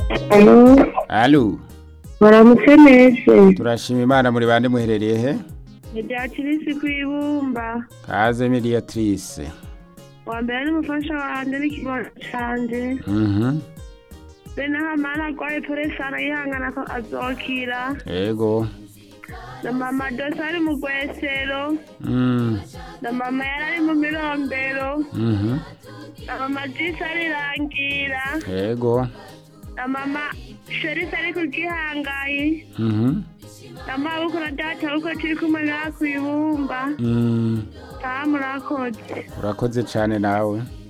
Alo, Alo, baramutse neza. turashima Imana muri bande muherereye he? Mediatrice kwibumba. Kaze mediatrice. Wa mbere n'umufasha wanje n'ikibondo canje. Mhm. Bene hamana arwaye poresana yihangana ko azokira. Ego. Na mama Dosa ari mu gwesero. Mm. Na mama yari ari mu mirombero. Mhm. Na mama Jisi arirangira. Ego. Na mama Sherisi ari ku gihangayi. Mhm. Na mabukuru na data uko turi kumwe ngaha kwibumba. Mm. Taha murakoze. Urakoze cyane nawe.